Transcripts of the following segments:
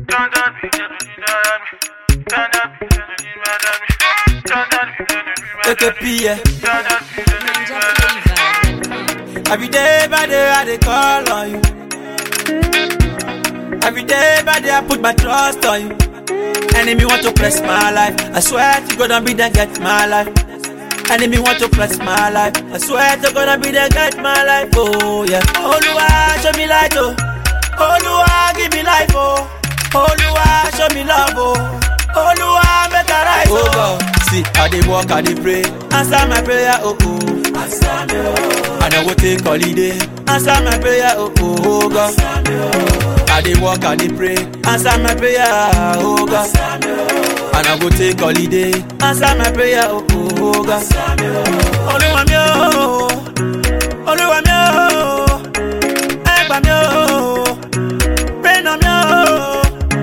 AKP, yeah. Every day by day I dey call on you. Every day by day I put my trust on you. Enemy want to press my life. I swear to God, I'll be there get my life. Enemy want to press my life. I swear to God, I'll be there get my life. Oh yeah. Oluwa show me light oh. Oluwa give me life oh. Oluwa show me love oh. Oluwa make I rise oh. God. See, I dey walk, I dey pray. Answer my prayer oh oh. Answer me oh. And I go take holiday. Answer my prayer oh oh, oh God. I dey walk, I dey pray. Answer my prayer oh God. And I go take holiday. Answer my prayer oh oh, oh God. Olúwa mi o, Olúwa mi o, ẹ gbà mí o, rain on mi o.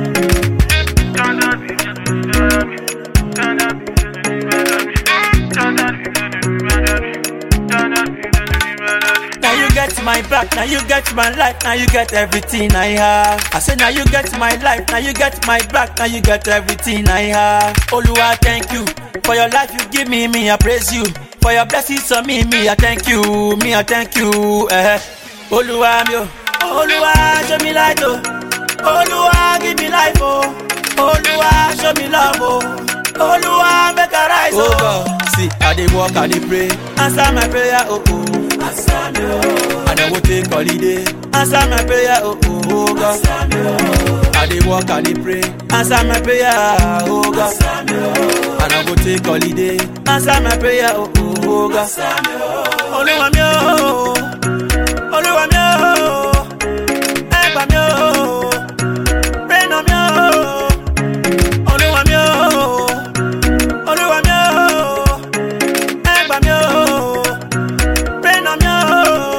Now you get my back, now you get my life, now you get everything I have. I say now you get my life, now you get my back, now you get everything I have. Oluwa, thank you for your life you give me, me I praise you. For your blessings on me, me I thank you, me I thank you. Eh. Oluwa mi o, Oluwa show me light oh, Oluwa give me life oh, Oluwa show me love oh, Oluwa make I rise oh. oh God. See, I dey walk, I dey pray, answer my prayer oh oh. Answer me, oh. And I go take holiday. Answer my prayer, oh oh, oh God. Answer me, oh. I dey walk, I dey pray. Answer my prayer, oh God. Answer me, oh. And I go take holiday. Answer my prayer, oh oh, oh God. Answer me, oh. Olúwa mi o, Olúwa mi o, ẹ gbà mí o, rain on mi o. Olúwa mi o, Olúwa mi o, ẹ gbà mí o. Rain on me, oh.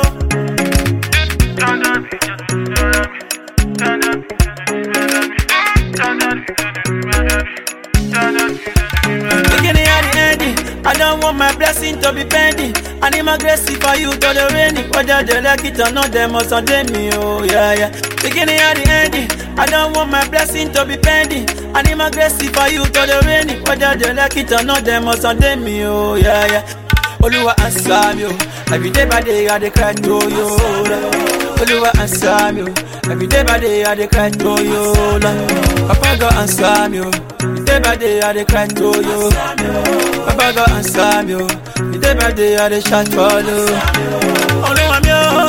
Beginning and the ending, I don't want my blessing to be pending. I need my grace for you to the raining. Whether they like it or not, they must ordain me, oh yeah, yeah. Beginning and the ending, I don't want my blessing to be pending. I need my grace for you to the raining. Whether they like it or not, they must ordain me, oh yeah, yeah. Oluwa answer me, oh. Every day by day I dey cry to you, Lord. Oluwa answer me, oh. Every day by day I dey cry to you, Lord. Papa God answer me, oh. Every day by day I dey cry to you. Papa God answer me, oh. Every day by day I dey shout for you. Oluwa mi o,